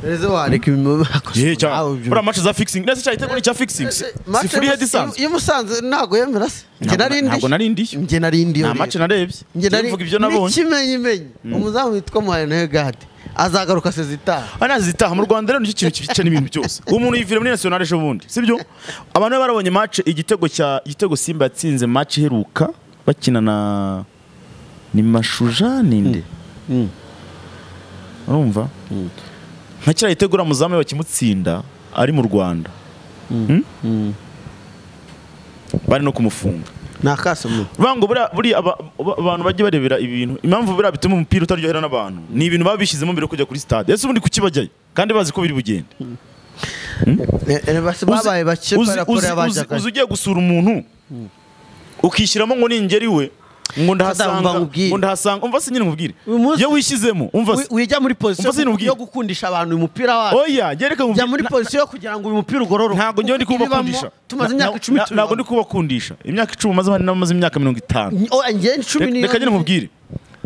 rezo wareka ibintu yehe bakoze cyane nawe ibyo- buriya match za fixing nese cyane itego ni icya fixing si Match free head y'Umus- isanzwe y'umusanze ntabwo yemera se njye Ntabwo- nari ndi ntabwo nari ndiyo njye nari ndi nta match narebye njye nari mvuga ibyo nabonye n'ikimenyimenyi umuzamu witwa muhayenegade azagaruka sezitaha Ah, nazi zitaha mu Rwanda rero nicyo kintu kibicana ibintu byose uwo muntu yivira muri national ejo bundi sibyo abantu bari barabonye match igitego cya igitego Simba yatsinze match iheruka bakina na ni Mashuja ninde urumva nka kiriya gitego uriya muzamu iyo bakimutsinda ari mu Rwanda Hmm? bari no kumufunga ni akasomo Vango buriya buriya aba- aba- abantu bajya barebera ibintu impamvu buriya bituma umupira utaryohera n'abantu ni ibintu baba bishyizemo mbere yo kujya kuri stade ese ubundi kuki bajyayo kandi bazi ko biri bugende Eh, eh, basi Uzi- babaye bake uzi- kubera ko uzi- rero uzi- bajyaga uzi ugiye gusura umuntu ukishyiramo ngo ningeri we ngo ndahasanga Umva nkubwire. ngo ndahasanga umva se nyine nkubwire Uyu munsi- iyo wishyizemo umva se Wi- wijya muri Umva se pozisiyo nubwire. yo gukundisha abantu uyu mupira wabo oya gereka jya muri nkubwire pozisiyo yo kugira ngo uyu mupira ugororoke ntabwo njyewe ndi Kuko ibibamo, kubakundisha tumaze Na- imyaka na- icumi na- ntabwo ndi kubakundisha imyaka icumi umaze hano namaze imyaka mirongo itanu njye cumi Reka- n'iyo reka nyine nkubwire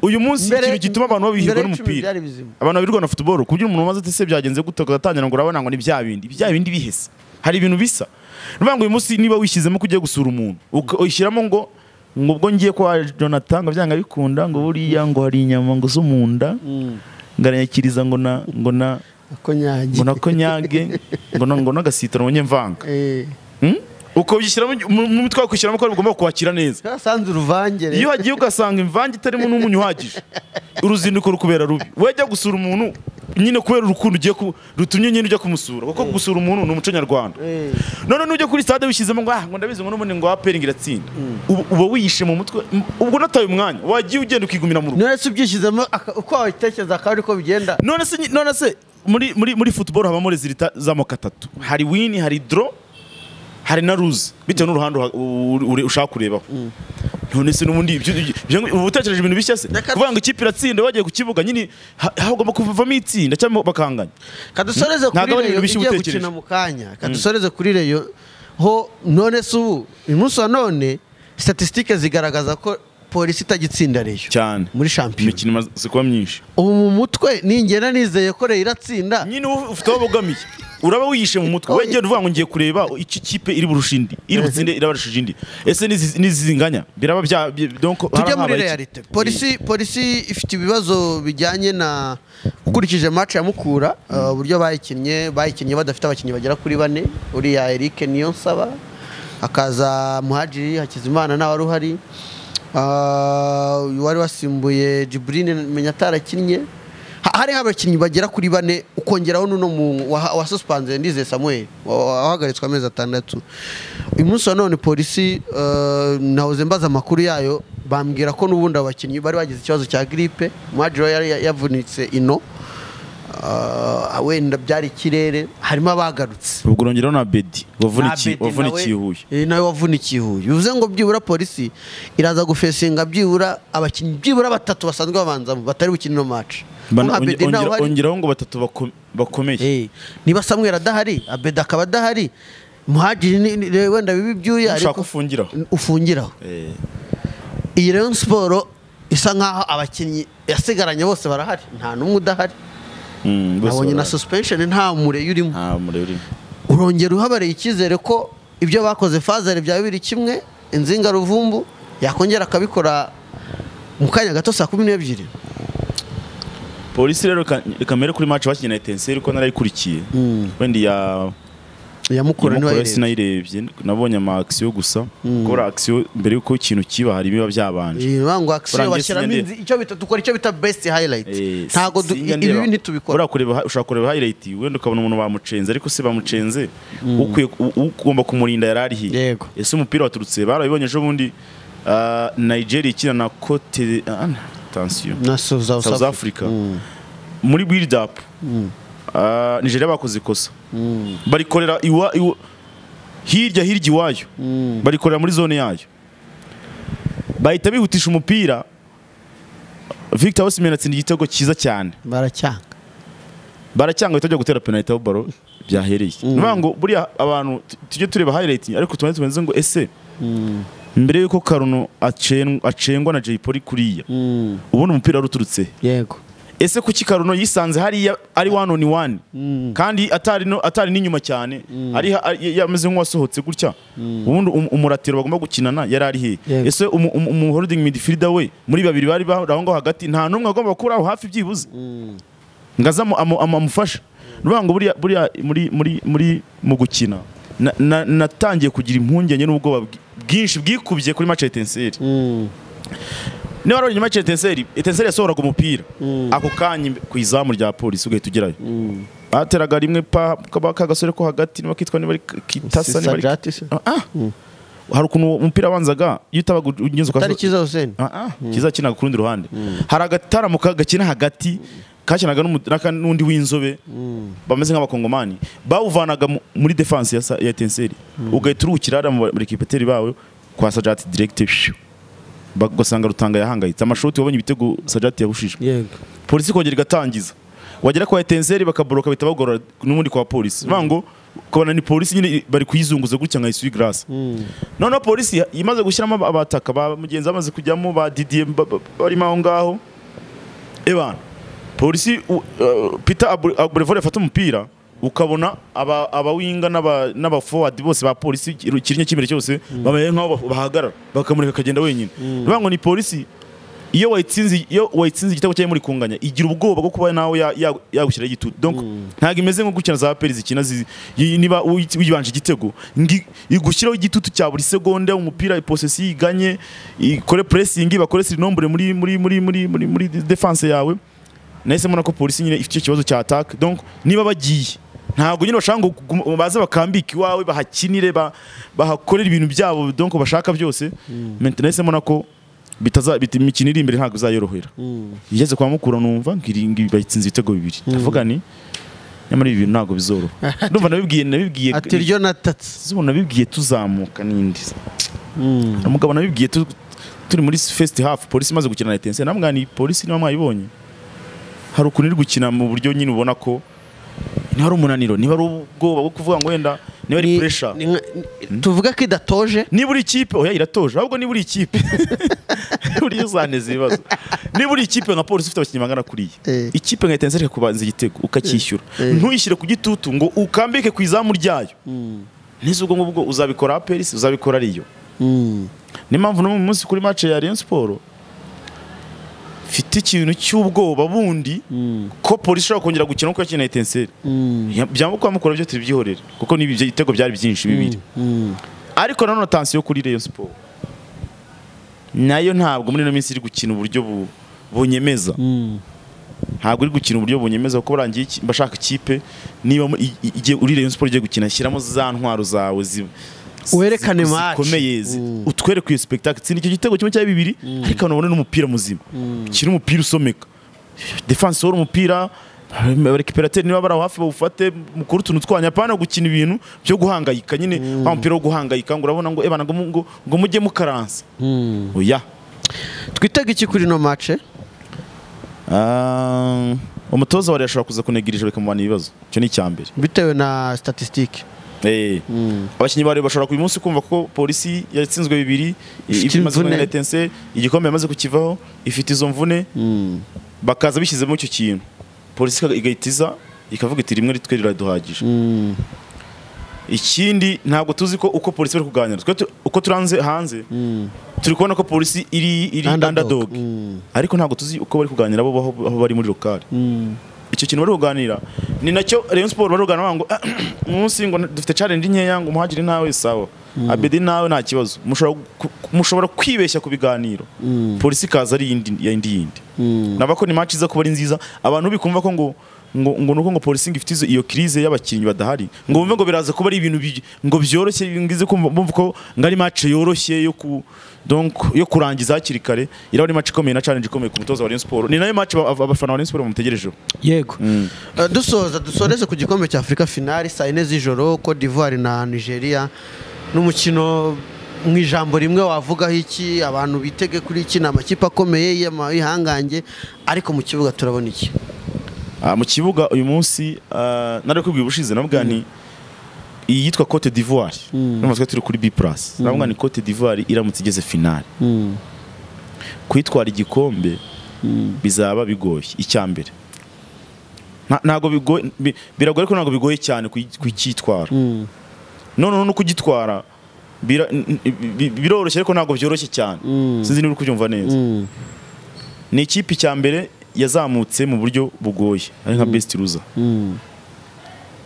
uyu munsi Mbere- ikintu gituma abantu babihirwa mbere y'icumi n'umupira byari bizima. abantu babirwa na futuboro ku buryo umuntu umaze ati se byagenze gute agatangira ngo urabona ngo ni bya bindi bya bindi bihese hari ibintu bisa niyo ngo uyu munsi niba wishyizemo ko ugiye gusura umuntu uka- uyishyiramo ngo ngo ubwo ngiye kwa Jonathan ngo byanga bikunda ngo buriya ngo hari inyama ngo zo mu nda ngaranyakiriza ngo na ngo na ko nyagi ngo nako nyage ngo na- ngo n'agasitara unyemvanga Eh, Hmm? uko bishyiramo mu mu mitwe wakwishyiramo ko ugomba kuhakira neza twasanze uruvangere iyo uhagiye ugasanga imvange itarimo n'umunyu uhagije uruzinduko rukubera rubi wajya gusura umuntu nyine kubera urukundo ugiye ku rutumye nyine ujya kumusura kuko gusura umuntu ni umuco nyarwanda Eh. none n'ujya kuri stade wishyizemo ngo ah ngo ndabizi ngo n'ubundi ngo aperi iratsinda uba uba wihishe mu mutwe m- ubwo unataye umwanya wagiye ugenda ukigumira mu rugo none se ubyishyizemo aka- uko wabitekereza akaba ariko bigenda none se nyi- none se muri muri muri football habamo resulta z'amoko atatu hari win hari draw hari na lose bitewe n'uruhande uha- uri- uri- ushaka kurebaho none se n'ubundi ibyo- ibyo- uba utekereje ibintu bishya se Reka- kuvuga ngo ikipe iratsinda wagiye ku kibuga nyine ha- hagomba kuvamo itsinda cyangwa bakanganya kadusoreze kuri Ntabwo reyo ari ibintu bishya igiye utekereje. gukina mu kanya kadusoreze kuri reyo ho none se ubu uyu munsi wa none statisitike zigaragaza ko polisi itagitsinda reyo cyane muri shampiyona imikino imaze kuba myinshi ubu mu mutwe ningera nizeye ko reyo iratsinda nyine uba ufite aho bogamiye uraba wiyishe mu mutwe wegera uvuga ngo ngiye kureba iki kipe iri burushindi iri butsinde irabarishije indi ese n'izi- n'izinganya biraba bya bi- donc tujye harabaye muri iki? realite polisi polisi ifite ibibazo bijyanye na ukurikije match ya mukura uh, uburyo bayikinnye bayikinnye badafite abakinnyi bagera kuri bane uriya Eric Niyonsaba hakaza Muhajiri Hakizimana nawe wari uhari Uh, uyu wari wasimbuye Jibrine menya atarakinnye Ha- hariho abakinnyi bagera kuri bane ukongeraho n'uno mu- waha- wasuspended Ndizeye Samuel wa- wa- wahagaritswe amezi atandatu uyu munsi wa none polisi uh, nahoze mbaza amakuru yayo bambwira ko n'ubundi abakinnyi bari bagize ikibazo cya gripe Muhajiri yari ya- yavunitse ino Uh, wenda byari ikirere harimo abagarutse ubwo urongeraho na bedi wavunikiye Abedi wavunikiye nawe- huye Eh, nawe wavunikiye huye bivuze ngo byibura polisi iraza gufesinga byibura abakinnyi byibura batatu basanzwe babanzamo batari bukine ino match Bana- Nka onge- Abedi ntawe ongera- uhari. ongeraho ngo batatu bako- bakomeye Eh, niba samweri adahari abedi akaba adahari muhajiri ni- ni- wenda biba ibyuya ushaka ariko ufungiraho ufungiraho Eh, iyi rero siporo isa nkaho abakinnyi yasigaranye bose barahari nta n'umwe udahari mm, bose nabonye na barahari. suspension nta mureyi urimo nta murebe urimo. urongera uhabareye icyizere ko ibyo bakoze fazari byaba biri kimwe inzinga ruvumbu yakongera akabikora mu kanya gato saa kumi n'ebyiri polisi rero reka- reka mbere kuri match bakinnye na etenseri ko narayikurikiye wenda iya yamukura niba Imukura yireba sinayirebye nabonye ama action gusa kubera action mbere yuko ikintu kiba hari ibiba byabanje Iyi bango akisiyo Urangiye bashyiramo sinyandeba. inzi- icyo bita dukora icyo bita best highlight Eh, ntago du- sinjya ibi ndeba. ntitubikora Uriya kureba hi- ushobora kureba highlight wenda ukabona umuntu bamucenze ariko se bamucenze ukwiye u- ugomba kumurinda yari ari hiya Yego. ese umupira waturutse barabibonye ejo bundi ah, Nigeria ikina na Cote ah, attention na South South Africa muri build up ah, Nigeria bakoze ikosa barikorera iwa iwa- hirya hirya iwayo barikorera muri zone yayo bahita bihutisha umupira Victor Osimhen atsinda igitego cyiza cyane baracyanga baracyanga bitajya gutera penalty aho baro byahereye ni ukuvuga ngo buriya abantu tu- tujye tureba highlight ariko tumaze tumaze ngo ese mbere yuko Karuno acen- acengwa na Jay Polly kuriya ubundi umupira wari uturutse he? yego ese kuki Karuno yisanze hariya ari one on one kandi atari no, atari n'inyuma cyane ari ha- ari- yameze nk'uwasohotse gutya ubundi um- umuratiro bagomba gukinana yari ari he Yego. ese umu, umu, umu holding midfielder we muri babiri bari ba- aho ngaho hagati nta n'umwe agomba kuba aho hafi byibuze ngaza amu- amu- amu- amufasha ruvuga ngo buriya buriya muri muri muri mu gukina na- na- natangiye kugira impungenge n'ubwoba bwi- bwinshi bwikubye kuri match ya Etincelles niba wari inyuma etenseri etenseri yasohoraga umupira ako kanya imbe- ku izamu rya polisi ugahita ugerayo bateraga rimwe pa kaba- ka gasore ko hagati niba kitwa niba ari K- kitasa niba ari sajati se Ah, ah. hari ukuntu uwo umupira wabanzaga iyo utaba ugenze atari cyiza huseni Ah, ah, kiza kinaga ku rundi ruhande hari agataramu ka- gakina hagati kakinaga n'umu- n'aka- n'undi w'inzobe bameze nk'abakongomani bawuvanaga mu- muri defense ya sa- ya etenseri ugahita uruhukira hariya mu barikipeteri bawe kwa sajati direkite ugasanga rutanga yahangayitse amashoti wabonye ibitego sajati yahushije yego polisi kongera igatangiza wagera kwa etenseri bakaboroka bahita bagorora n'ubundi kwa polisi bivuga ngo ukabona ni polisi nyine bari kuyizunguza gutya nka isuri garasi noneho polisi imaze gushyiramo aba- abataka ba mugenzi bamaze kujyamo ba didiye ba- ba- barimo aho ngaho ebana polisi u- uh, peter Abre- abrevore afata umupira ukabona aba- abawinga n'aba- n'abafowadi bose ba polisi ikiru- ikirinya cy'imbere cyose bameze nk'aho bah- bahagarara bakamureka akagenda wenyine bivuga ngo ni polisi iyo wayitsinze iyo wayitsinze igitego cyayo muri kunganya igira ubwoba bwo kuba nawe ya- ya- yagushyiraho igitutu donc ntabwo imeze nko gukina za peri zikina zi- yi- niba uyi- uyibanje igitego ngi- igushyiraho igitutu cya buri segonda umupira posesi iganye ikore pressing bakore sirinombure muri muri muri muri muri muri defense yawe nahise mbona ko polisi nyine ifite icyo kibazo cya attack donc niba bagiye ntabwo nyine bashaka ngo guma- baze bakambika iwawe bahakinire ba- bahakorere ibintu byabo donc bashaka byose maintenant nahise mbona ko bitaza bit- imikino iri imbere ntabwo izayorohera igeze kwa mukura numva ngiringi bayitsinze ibitego bibiri ndavuga ni nyamara ibi bintu ntabwo bizoroha ndumva nabibwiye nabibwiye ati ryo natatse zuba nabibwiye tuzamuka n'indi Hari umugabo nabibwiye tu- turi muri first half polisi imaze gukina na etense namwani polisi niba mwayibonye hari ukuntu iri gukina mu buryo nyine ubona ko niba ari umunaniro niba ari ubwoba bwo kuvuga ngo wenda niba ari pressure tuvuga ko idatoje niba uri ikipe oya iratoje ahubwo niba uri ikipe buriya uzaneza ibibazo niba uri ikipe nka polisi ufite abakinnyi bangana kuriya Eh. ikipe nka etense reka kubanza igitego ukacyishyura Eh. ntuyishyire ku gitutu ngo ukambike ku izamu ryayo neza ubwo ngubwo uzabikora aperisi uzabikora ariyo niyo mpamvu no mu munsi kuri match ya Rayon Sport mfite ikintu cy'ubwoba bundi ko polisi ishobora kongera gukina uko yakina etenseri byaba uko bamukora byo tubyihorera kuko n'ibi ibitego byari byinshi bibiri ariko nanone tansiyo kuri Rayon Sport nayo ntabwo muri ino minsi iri gukina uburyo bu- bunyemeza ntabwo iri gukina uburyo bunyemeza kuko burangiye iki- mba shaka ikipe niba mu- i- i- igiye uri Rayon Sport igiye gukina shyiramo za ntwaro zawe zi- zi- Werekane zi- match. zikomeye zi- utwereke iyo spectacle tsinda icyo gitego kimwe cya bibiri ariko abantu babone n'umupira muzima kiri umupira usomeka defensor umupira abarekiperateri niba bari aho hafi bawufate mukuru utuntu twanya apana gukina ibintu byo guhangayika nyine wa mupira wo guhangayika ngo urabona ngo ebana ngo mu- ngo- ngo mujye mukaransa oya twitega iki kuri no mace Ah, umutoza wa Rayon ashobora kuza kunegereje bikamubana ibibazo icyo ni icya mbere bitewe na statisitike Eh. abakinnyi bari bashobora uyu munsi kumva ko polisi yatsinzwe bibiri i- Ifite imaze kumwe imvune. na etense igikombe yamaze kukivaho ifite izo mvune bakaza bishyizemo icyo kintu polisi ika- igahita iza ikavuga iti rimwe ritwe riraduhagije ikindi ntabwo tuzi ko uko polisi bari kuganira Twe tu- uko turanze hanze turi kubona ko polisi iri iri Underdog. underdog ariko ntabwo tuzi uko bari kuganira bo aho aho bari muri lokali icyo kintu bari kuganira ni nacyo Rayon Sport bari kuganira bavuga ngo umunsi ngo dufite challenge nkeya ngo umuhagire nawe sawa abedi nawe nta kibazo mushobora ku- mushobora kwibeshya ku biganiro polisi ikaza ari iyindi iyindi yindi naba ko ni match iza kuba ari nziza abantu bikumva ko ngo ngo ngo nuko ngo polisi ngo ifite izo- iyo crise y'abakinnyi badahari ngo bumve ngo biraza kuba ari ibintu bi- ngo byoroshye ngize kumva bumva ko ngo ari match yoroshye yo ku donc yo kurangiza hakiri kare iraba ari match ikomeye na challenge ikomeye ku mutoza wa Rayon Sport ni nayo match aba- aba- abafana ba Rayon Sport bamutegerejeho yego Eh, dusoza dusoreze ku gikombe cya afurika finali saa yine z'ijoro cote d'ivoire na nigeria n'umukino mu ijambo rimwe wavugaho iki abantu bitege kuri iki ni amakipe akomeye y'amahangange ariko mu kibuga turabona iki Ah, mu kibuga uyu munsi ah, nari kubwira ubushize navuga ni iyitwa Cote d'Ivoire numva twe turi kuri B+ navuga ni Cote d'Ivoire iramutse igeze finale kwitwara igikombe bizaba bigoye icya mbere Nta- ntago bigoye bi- biragoye ariko ntabwo bigoye cyane kuyi- kucyitwara noneho no kugitwara bira- n- n- bi- biroroshye ariko ntabwo byoroshye cyane sinzi niba uri kubyumva neza ni ikipe icya mbere yazamutse mu buryo bugoye ari nka best loser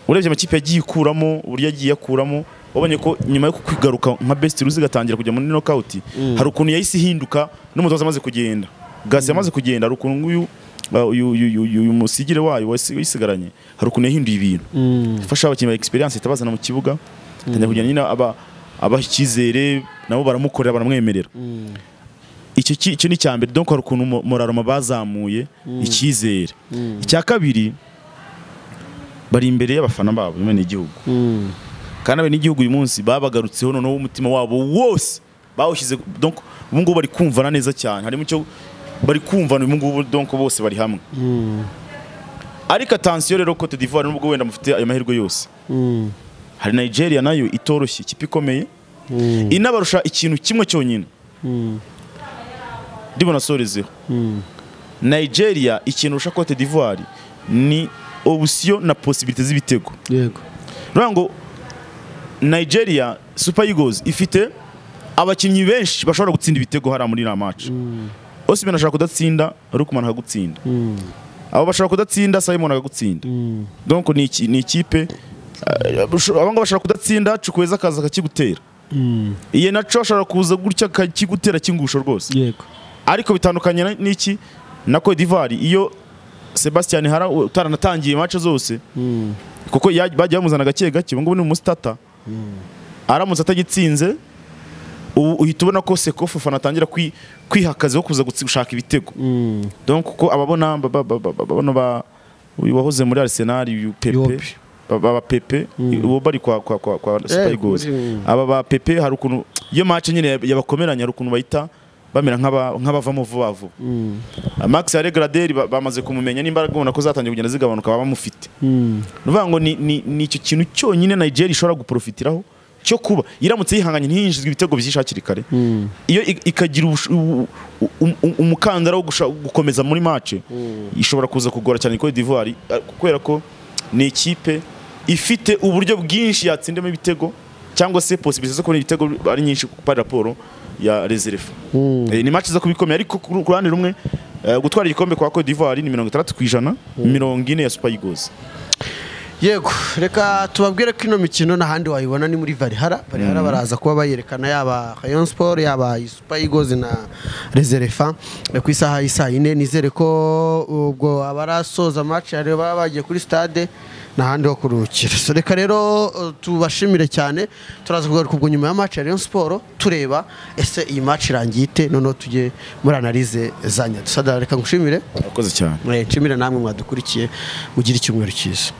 urebye amakipe yagiye ikuramo uburyo yagiye akuramo wabonye ko nyuma yo kwigaruka nka best loser igatangira kujya muri knockout hari ukuntu yahise ihinduka n'umutoza amaze kugenda gasi amaze kugenda hari ukuntu nk'uyu uh, uyu- uyu uyu- uyu musigire wayo wasi- wisigaranye hari ukuntu yahinduye ibintu ifasha abakinnyi ba experience itabazana mu kibuga atangira kugenda nyine aba abaha icyizere nabo baramukorera baramwemerera icyo ki- icyo ni icya mbere donc hari ukuntu Mo- moraroma bazamuye icyizere icya kabiri bari imbere y'abafana babo bene igihugu kandi bene igihugu uyu munsi babagarutseho noneho umutima wabo wose bawushyize donc ubu ngubu bari kumvana neza cyane harimo icyo bari kumvana ubu ngubu donc bose bari hamwe ariko atansiyo rero Cote d'Ivoire nubwo wenda mufite ayo mahirwe yose hari Nigeria nayo itoroshye ikipe ikomeye inabarusha ikintu kimwe cyonyine ndimo nasorezeho Nigeria ikinurusha Cote d'Ivoire ni option na possibilité z'ibitego yego rero ngo Nigeria Super Eagles ifite abakinnyi benshi bashobora gutsinda ibitego hariya muri iriya match Osimhen ashobora kudatsinda Lukman akagutsinda abo bashobora kudatsinda Simon akagutsinda donc ni iki- ni ikipe eh, abo ngabo bashobora kudatsinda Chukwueze akaza akakigutera iye naco ashobora kuza gutya akakigutera kingusho rwose yego ariko bitandukanye na- n'iki na Cote d'Ivoire iyo Sebastian Hara utaranatangiye match zose kuko ya- bagiye bamuzana gake gake ubu ngubu ni umusitata aramutse atagitsinze ubu uhita ubona ko Seko Fofana atangira kwi- kwiha akazi ko kuza gutsi- gushaka ibitego donc kuko ababona ba- ba- ba- ba- ba- bano ba- uyu wahoze muri Arsenal uyu Pepe Yope. aba Pepe uwo bari kwa kwa kwa, kwa Super Eh, Eagles kuri- aba ba Pepe hari ukuntu iyo match nyine yabakomeranya hari ukuntu bahita bamera nk'aba- nk'abavamo vuba vuba Max Aregraderi bamaze kumumenya n'imbaraga ubona ko zatangiye kugenda zigabanuka baba bamufite ni ukuvuga ngo ni ni- ni icyo kintu cyonyine Nigeria ishobora guprofitiraho cyo kuba iramutse yihanganye ntiyinjizwe ibitego byinshi hakiri kare iyo i- ikagira ubusho- u- u- u- umukandara wo gusha- gukomeza muri match ishobora kuza kugora cyane Cote d'Ivoire eh, kubera ko ni ikipe ifite uburyo bwinshi yatsindamo ibitego cyangwa se possibility zo kubona ibitego ari nyinshi kuko ari raporo ya reserve Eh, ni match zo kubikomeye ariko ku ku ruhande rumwe eh, gutwara igikombe kwa Cote d'Ivoire ni 60 ku ijana mirongo ine ya Super Eagles yego reka tubabwire ko ino mikino n'ahandi wayibona ni muri varihara varihara baraza kuba bayerekana yaba Rayon Sport yaba Super Eagles na Reserefa ku isaha y'isaa yine nizere ko ubwo abarasoza match hari baba bagiye kuri stade n'ahandi ho kuruhukira so reka rero uh, tubashimire cyane turaza kugaruka ubwo nyuma ya match ya Rayon Sport tureba ese iyi match irangiye ite noneho tujye muri analyse zanya sadara reka ngushimire akoze cyane Eh, nshimire namwe mwadukurikiye mugire icyumweru cyiza